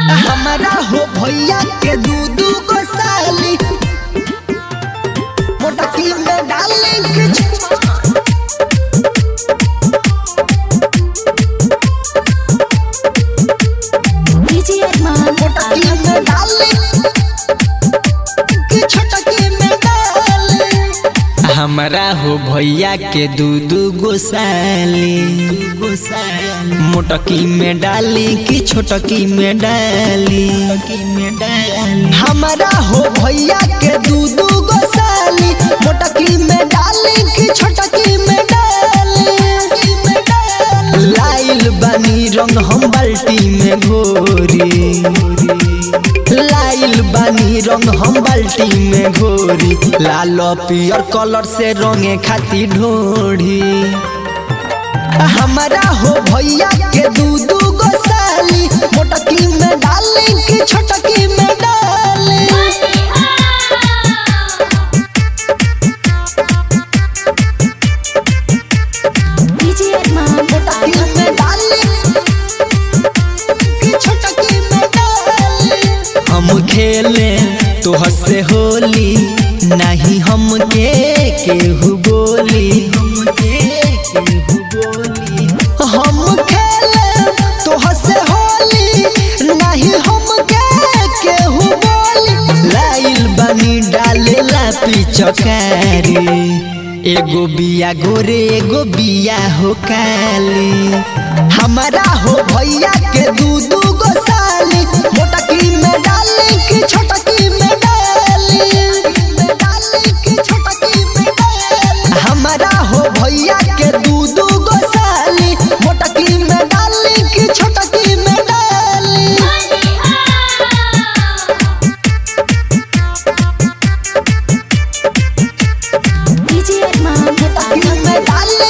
हमारा हो भैया के दू दू गो साली मोटकी में डाले के डीजे अरमान मोटकी में डाले के छोटकी में डाले हमारा हो भैया के दू दू गो साली मोटकी में डाली कि छोटकी में डाली हमारा हो भैया के दू दू गो साली मोटकी में डाले के छोटकी में डाले लाइल बानी रंग हम बाल्टी में घोरी लाइल बानी रंग हम बाल्टी में घोरी लाल पियर कलर से रंगे खाती ढोढ़ी हमारा हो भैया के दू दू गो साली मोटकी में डाले के छोटकी में डाले डीजे अरमान मोटकी में डाले के छोटकी में डाले हम खेले तोह से होली नहीं हम के केहू बोली हम खेले तोह से होली नहीं हम के केहू बोली लाइल बनी डाले ला पिचकारी एगो बिया गोरे एगो बिया हो काली हमारा हो भैया के दू दू गो साली मोटकी में डाले की छोटकी में डाले डाले की छोटकी में डाले हमारा हो भैया के दू दू गो साली मोटकी में डाले की छोटकी में डाले डीजे अरमान मोटकी में डाले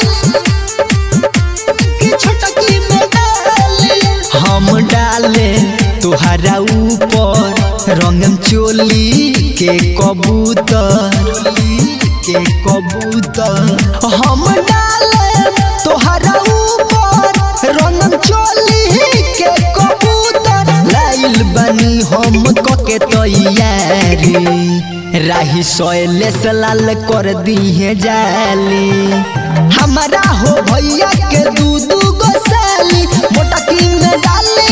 की छोटकी में डाले हम डाले तुहरा ऊपर रंगम चोली के कबूतर के कबूतर हम डाले तोहरा ऊपर रंगन चोली के कबूतर लाइल बनी हम कके तैयारी राही सोयले से लाल कर दिए जाली हमारा हो भैया के दू दू गो साली मोटकी में डाले